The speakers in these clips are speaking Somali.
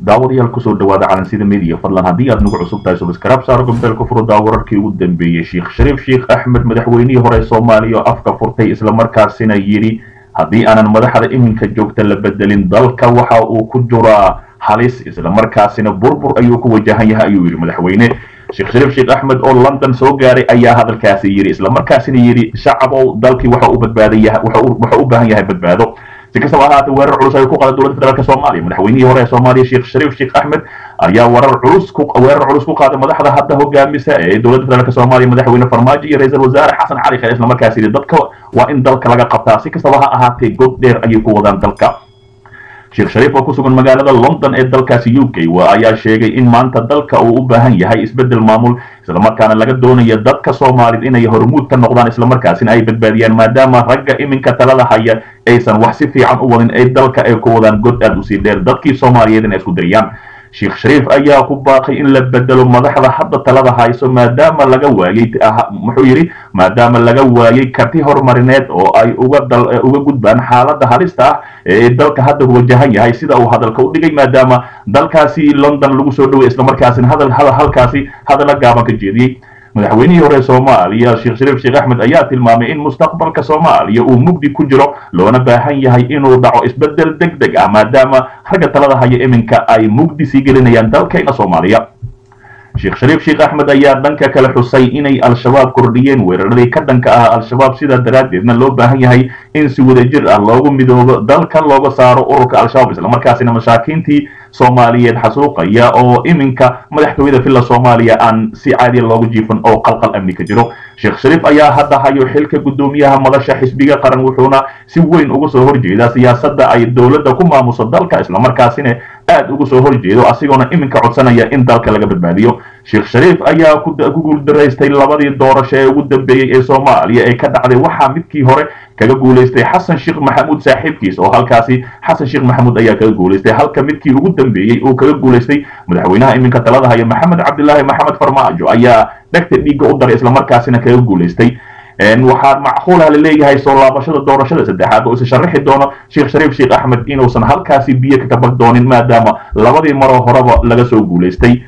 daawadayaal kusoo dhawaada calansida media fadlan haddii aad nagu cusub tahay subscribe saaro gombeelka furdaa wararkii ugu dambeeyey sheekh shariif sheekh axmed madaxweynihii hore soomaaliya oo afka furtay islamarkaasina yidhi haddii aanan madaxda iminka joogta la bedelin dalka waxa uu ku jiraa halis islamarkaasina burbur ayuu ku wajahan yahay ayuu yidhi madaxweyne sheekh shariif sheekh axmed oo london soo gaaray ayaa hadalkaasi yidhi islamarkaasina yidhi shacabow dalkii waxa uu badbaadan yahay waxa u baahan yahay badbaado si kastaba ahaatee weerar culus ay ku qaada dowladda federaalk soomaaliya madaxweynihii hore ee soomaaliya sheekh shariif sheekh axmed ayaa warar culus ku weerar culus ku qaaday madaxda hadda hogaamisa ee dowladda federaalk soomaaliya madaxweyne farmaajo iyo ra-iisul wasaare xasan cali khayr isla markaas yidhi dadka waa in dalka laga qabtaa si kastaba ha ahaatee god dheer ayay ku wadaan dalka sheekh shariif oo ku sugan magaalada london ee dalkaasi u k ayaa sheegay in maanta dalka uu u baahan yahay isbeddel maamul islamarkaana laga doonayo dadka soomaaliyed inay hormuud ka noqdaan islamarkaasina ay badbaadiyaan maadaama ragga iminka talada haya aysan wax si fiican u wadin ay dalka ay ku wadaan god aad usii dheer dadkii soomaaliyeed inay isku dariyaan sheekh shariif ayaa ku baaqay in la bedelo madaxda hadda talada hayso maadaama laga waayey muxuu yidhi maadaama laga waayey karti horumarineed oo ay uga uga gudbaan xaaladda halista ah ee dalka hadda wajahan yahay sida uu hadalka u dhigay maadaama dalkaasi london lagu soo dhoway islamarkaasina hadal halkaasi hadalla gaaban ka jeediyey madaxweynihii hore soomaaliya sheekh shariif sheekh axmed ayaa tilmaamay in mustaqbalka soomaaliya uu mugdi ku jiro loona baahan yahay inuu dhaco isbeddel deg deg ah maadaama ragga talada haya iminka ay mugdi sii gelinayaan dalkayna soomaaliya sheekh shariif sheekh axmed ayaa dhanka kale xusay inay al-shabaab kordhiyeen weeraradii ka dhanka ah al-shabaab sidaa daraaddeedna loo baahan yahay in si wadajir ah loogu midoobo dalka looga saaro ururka al-shabaab islamarkaasina masaakiintii soomaaliyeed xasuuqaya oo iminka madaxtooyada villa soomaaliya aan si caadiya loogu jiifan oo qalqal amni ka jiro sheekh shariif ayaa hadda hayo xilka guddoomiyaha madasha xisbiga qaran wuxuuna si weyn uga soo horjeedaa siyaasadda ay dowladda ku maamuso dalka islamarkaasina aad uga soo horjeedo asigoona iminka codsanaya in dalka laga badbaadiyo sheekh shariif ayaa ku guuldaraystay labadii doorasho ee ugu dambeeyey ee soomaaliya ee ka dhacday waxaa midkii hore kaga guulaystay xasan sheekh maxamuud saaxiibkiis oo halkaasi xasan sheekh maxamuud ayaa kaga guulaystay halka midkii ugu dambeeyey uu kaga guulaystay madaxweynaha iminka talada haya maxamed cabdilaahi maxamed farmaajo ayaa dhegta dhiigga u daray islamarkaasina kaga guulaystay waxaa macquulaha la leeyahay soo laabashada doorashada saddexaad oo isa sharaxi doono sheekh shariif sheekh axmed inuusan halkaasi biyo ka kabag doonin maadaama labadii maroo horeba laga soo guulaystay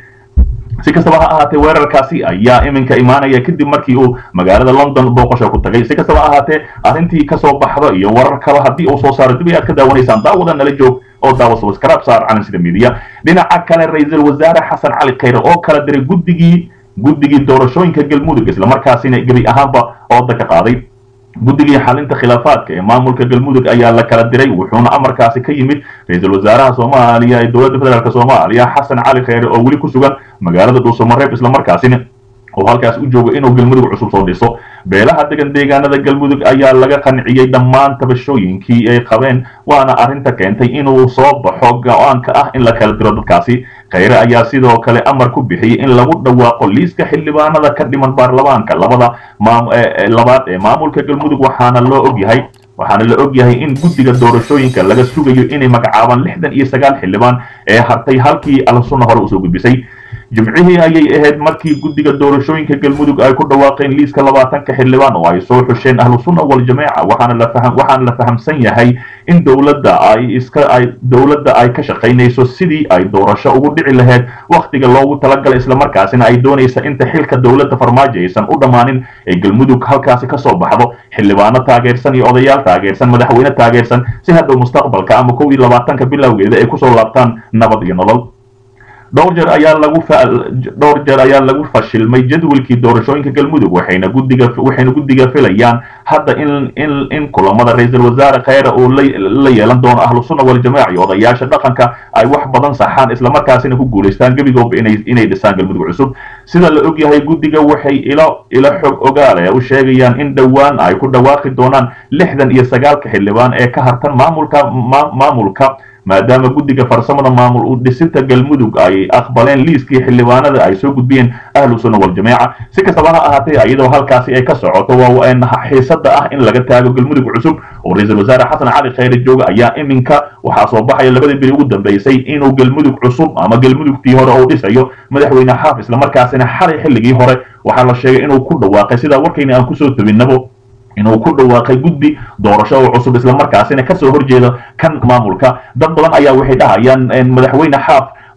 si kastaba ha ahaatee weerarkaasi ayaa iminka imaanaya kadib markii uu magaalada london booqasho ku tagay si kastaba ahaatee arrintii kasoo baxdo iyo warar kale haddii uu soo saaro dib ay aad ka daawanaysaan daawada nala joog oo daawa subscribe saar calansida media dhinaca kale ra-iisul wasaare xasan cali khayre oo kala diray guddigii guddigii doorashooyinka galmudug islamarkaasina gebi ahaanba ooda ka qaaday guddigii xalinta khilaafaadka ee maamulka galmudug ayaa la kala diray wuxuuna amarkaasi ka yimid ra-iisul wasaaraha soomaaliya ee dowladda federaalk soomaaliya xasan cali khayre oo weli ku sugan magaalada dhuusamareeb islamarkaasina oo halkaas u joogo inuu galmudug cusub soo dhiso beelaha degan deegaanada galmudug ayaa laga qanciyey dhammaan tabashooyinkii ay qabeen waana arrinta keentay inuu soo baxo go-aanka ah in la kala diro dadkaasi khayre ayaa sidoo kale amar ku bixiyey in lagu dhawaaqo liiska xildhibaanada ka dhiman baarlamaanka labada labaad ee maamulka galmudug waxaana loo ogyahay waxaana la og yahay in guddiga doorashooyinka laga sugayo inay magacaabaan lixdan iyo sagaal xildhibaan ee hartay halkii al-sunna hore usoo gudbisay jimcihii ayay ahayd markii guddiga doorashooyinka galmudug ay ku dhawaaqeen liiska labaatanka xildhibaan oo ay soo xusheen ahlu sunna waljamaaca waxaana la faham waxaana la fahamsan yahay in dowladda ay iska ay dowladda ay ka shaqaynayso sidii ay doorasho ugu dhici lahayd wakhtiga loogu talagalay islamarkaasina ay doonaysa inta xilka dowladda farmaajo aysan u dhammaanin ee galmudug halkaasi ka soo baxdo xildhibaano taageersan iyo odayaal taageersan madaxweyne taageersan si hadhow mustaqbalka ama kow iyo labaatanka bilowgeeda ay kusoo laabtaan nabad iyo nolol dhowr jeer ayaa lagu dhowr jeer ayaa lagu fashilmay jadwalkii doorashooyinka galmudug waxayna guddiga waxayna guddiga filayaan hadda in in in kulamada ra-iisul wasaare khayre uu la yeelan doono ahlu sunna waljamaaca iyo odayaasha dhaqanka ay wax badan saxaan islamarkaasina ku guulaystaan gebigooba inay inay dhisaan galmudug cusub sida la ogyahay guddiga waxay ilo ilo xog ogaale u sheegayaan in dhowaan ay ku dhawaaqi doonaan lixdan iyo sagaalka xildhibaan ee ka hartan maamulka maamulka maadaama guddiga farsamada maamul u dhisinta galmudug ay aqbaleen liiskii xildhibaanada ay soo gudbiyeen ahlu sunna waljamaaca si kastaba ha ahaatee iyadoo halkaasi ay ka socoto waa xiisada ah in laga taago galmudug cusub oo ra-iisul wasaare xasan cali khayre jooga ayaa iminka waxaa soo baxaya labadii bili ugu dambeysay inuu galmudug cusub ama galmudugtii hore uu dhisayo madaxweyne xaaf islamarkaasina xalay xilligii hore waxaa la sheegay inuu ku dhawaaqay sidaa warkayna aan kusoo tabinabo inuu ku dhawaaqay guddi doorasho oo cusub islamarkaasina kasoo horjeeda kan maamulka dad badan ayaa waxay dhahayaan madaxweyne xaaf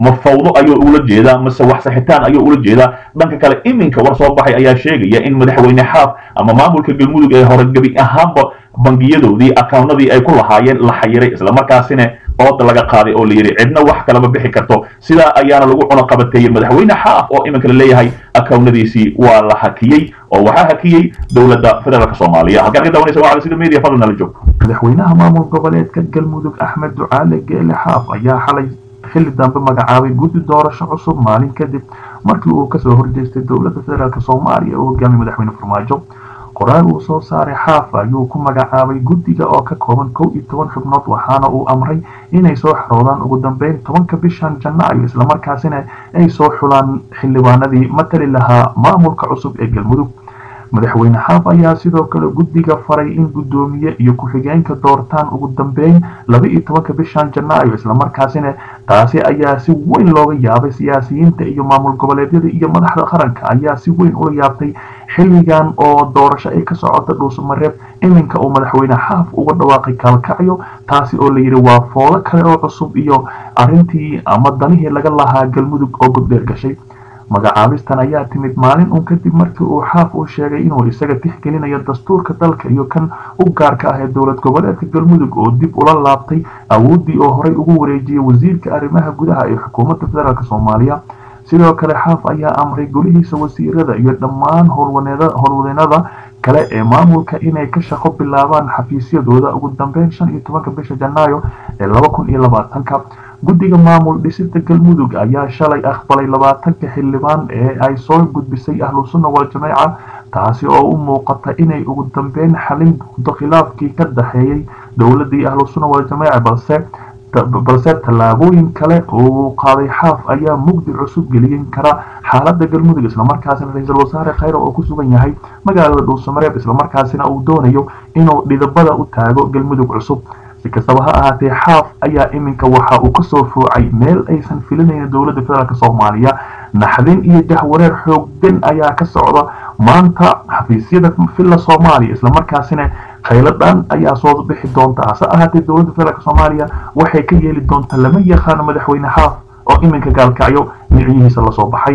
ma fawdo ayuu ula jeedaa mase wax saxitaan ayuu ula jeedaa dhanka kale iminka war soo baxay ayaa sheegaya in madaxweyne xaaf ama maamulka galmudug ee hore gebi ahaanba bangiyadoodii akawnadii ay ku lahaayeen la xayiray islamarkaasina ooda laga qaaday oo la yidhi cidna wax kalama bixi karto sidaa ayaana lagu cunoqabateeyey madaxweyne xaaf oo iminka la leeyahay akawnadiisii waa la hakiyey oo waxaa hakiyey dowladda federaalk soomaaliya halkaan ka daawanaysa waa sida media fadlan nala joog madaxweynaha maamul goboleedka galmudug axmed ducaale geele xaaf ayaa xalay xilli dambe magacaabay guddi doorasho cusub maalin kadib markii uu kasoo horjeestay dowladda federaalk soomaaliya oo hogaamiyay madaxweyne farmaajo qoraal uu soo saaray xaaf ayuu ku magacaabay guddiga oo ka kooban kow iyo toban xubnood waxaana uu amray inay soo xaroodaan ugu dambeyn tobanka bishan janaayo islamarkaasina ay soo xulaan xildhibaanadii matali lahaa maamulka cusub ee galmudug madaxweyne xaaf ayaa sidoo kale guddiga faray in guddoomiye iyo ku-xigeenka doortaan ugu dambeyn laba iyo tobanka bishan janaayo islamarkaasina taasi ayaa si weyn looga yaabay siyaasiyiinta iyo maamul goboleedyada iyo madaxda qaranka ayaa si weyn ula yaabtay xilligan oo doorasho ay ka socota dhuusamareeb iminka uu madaxweyne xaaf uga dhawaaqay kaalkacyo taasi oo layidhi waa foodo kale oo cusub iyo arrintii ama danihii laga lahaa galmudug oo goddheer gashay magacaabistan ayaa timid maalin uun kadib markii uu xaaf uu sheegay inuu isaga tixgelinayo dastuurka dalka iyo kan u gaarka ah ee dowlad goboleedka galmudug oo dib ula laabtay awooddii oo horey ugu wareejiyey wasiirka arrimaha gudaha ee xukuumadda federaalk soomaaliya sidoo kale xaaf ayaa amray golihiisa wasiirada iyo dhammaan howlwadeennada kale ee maamulka inay ka shaqo bilaabaan xafiisyadooda ugu dambeyn shan iyo tobanka bisha janaayo ee laba kun iyo labaatanka guddiga maamul dhisida galmudug ayaa shalay aqbalay labaatanka xildhibaan ee ay soo gudbisay ahlu sunna wal-jameeca taasi oo u muuqata inay ugu dambeyn xalin doonto khilaafkii ka dhaxeeyey dowladii ahlu sunna wal-jameeca balse balse tallaabooyin kale uu qaaday xaaf ayaa mugdi cusub gelin kara xaaladda galmudug islamarkaasina ra-iisul wasaare khayre oo ku sugan yahay magaalada dhuusamareeb islamarkaasina uu doonayo inuu dhidabada u taago galmudug cusub si kastaba ha ahaatee xaaf ayaa iminka waxa uu kasoo foocay meel aysan filinayn dowladda federaalk soomaaliya naxdin iyo jahwareer xooggan ayaa ka socda maanta xafiisyada villa soomaaliya islamarkaasina khayladhan ayaa soo bixi doonta hase ahaatee dowladda federaalk soomaaliya waxay ka yeeli doontaa lama yaqaano madaxweyne xaaf oo iminka gaalkacyo miciyihiisa lasoo baxay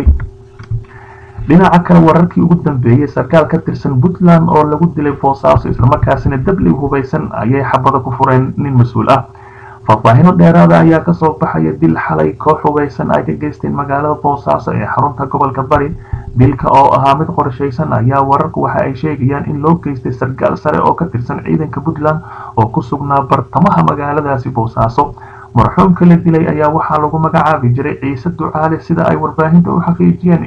dhinaca kale wararkii ugu dambeeyey sarkaal ka tirsan puntland oo lagu dilay boosaaso islamarkaasina dabli hubaysan ayay xabada ku fureen nin mas-uul ah faahfaahino dheeraada ayaa kasoo baxaya dil xalay koox hubeysan ay ka geysteen magaalada boosaaso ee xarunta gobolka bari dilka oo ahaa mid qorshaysan ayaa wararku waxa ay sheegayaan in loo geystay sarkaal sare oo ka tirsan ciidanka puntland oo ku sugnaa bartamaha magaaladaasi boosaaso marxuumka la dilay ayaa waxaa lagu magacaabi jiray ciise ducaale sida ay warbaahinta u xaqiijiyeen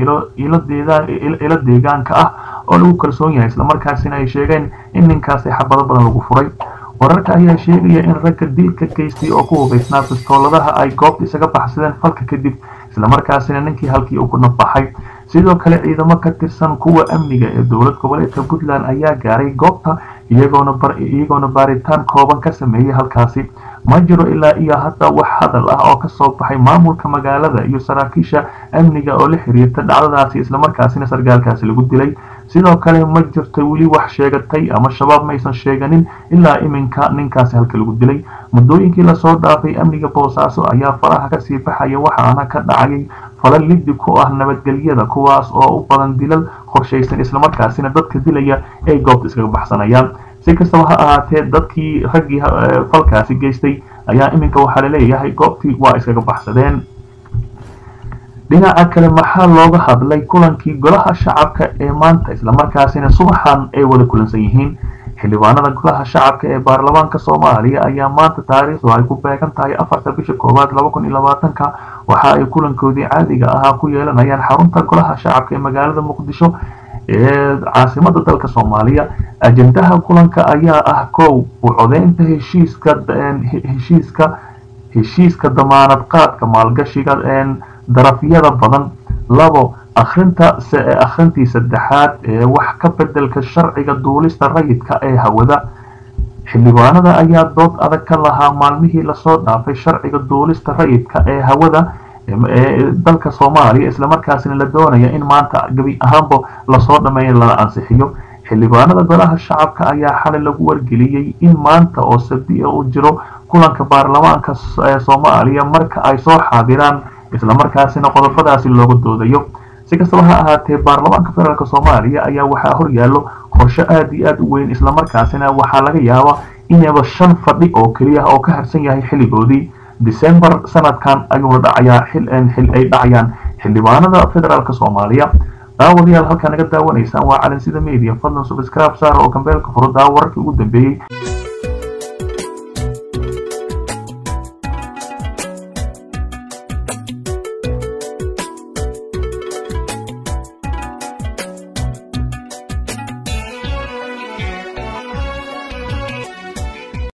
ilo deegaanka ah oo lagu kalsoon yahay islamarkaasina ay sheegeen in ninkaasi xabado badan lagu furay wararka ayaa sheegaya in ragga dilka geystay oo ku hubaysnaa bistooladaha ay goobta isaga baxsadeen falka kadib islamarkaasina ninkii halkii uu ku nafbaxay sidoo kale ciidamo ka tirsan kuwa amniga ee dowlad goboleedka puntland ayaa gaaray goobta iyagoona baaritaan kooban ka sameeyey halkaasi ma jiro ilaa iyo hadda wax hadal ah oo kasoo baxay maamulka magaalada iyo saraakiisha amniga oo la xiriirta dhacdadaasi islamarkaasina sargaalkaasi lagu dilay sidoo kale ma jirto weli wax sheegatay ama shabaab maysan sheeganin ilaa iminka ninkaasi halka lagu dilay muddooyinkii lasoo dhaafay amniga boosaaso ayaa faraha kasii baxaya waxaana ka dhacayay falal liddi ku ah nabadgelyada kuwaas oo u badan dilal qorshaysan islamarkaasina dadka dilaya ay goobta iskaga baxsanayaan si kastaba ha ahaatee dadkii raggii falkaasi geystay ayaa iminka waxaa laleeyahay goobtii waa iskaga baxsadeen dhinaca kale maxaa looga hadlay kulankii golaha shacabka ee maanta islamarkaasina subaxan ay wada kulansan yihiin xildhibaanada golaha shacabka ee baarlamaanka soomaaliya ayaa maanta taariikhdu ay ku beegan tahay afarta bisha koowaad laba kun iyo labaatanka waxa ay kulankoodii caadiga ahaa ku yeelanayaan xarunta golaha shacabka ee magaalada muqdisho ee caasimada dalka soomaaliya ajendaha kulanka ayaa ah kow u codeynta heshiiska heshiiska heshiiska damaanad qaadka maalgashiga darafyada badan labo akhrinta akhrintii saddexaad ee wax ka bedelka sharciga duulista rayidka ee hawada xildhibaanada ayaa dood adag ka lahaa maalmihii lasoo dhaafay sharciga duulista rayidka ee hawada ee dalka soomaaliya islamarkaasina la doonaya in maanta gebi ahaanba lasoo dhameeyo lala ansixiyo xildhibaanada golaha shacabka ayaa xalay lagu wargeliyey in maanta oo sabti uu jiro kulanka baarlamaanka soomaaliya marka ay soo xaadiraan islamarkaasina qodobadaasi looga doodayo si kastaba ha ahaatee baarlamaanka federaalk soomaaliya ayaa waxaa horyaalo qorshe aada iyo aada u weyn islamarkaasina waxaa laga yaabaa inaba shan fadhi oo keliya oo ka harsan yahay xilligoodii december sanadkan ayuuna dhacayaa xil ay dhacayaan xildhibaanada federaalk soomaaliya daawadayaal halkaa naga daawanaysaan waa calansida media fadlan subscribe saar oo kambeelka furo daawararkii ugu dambeeyey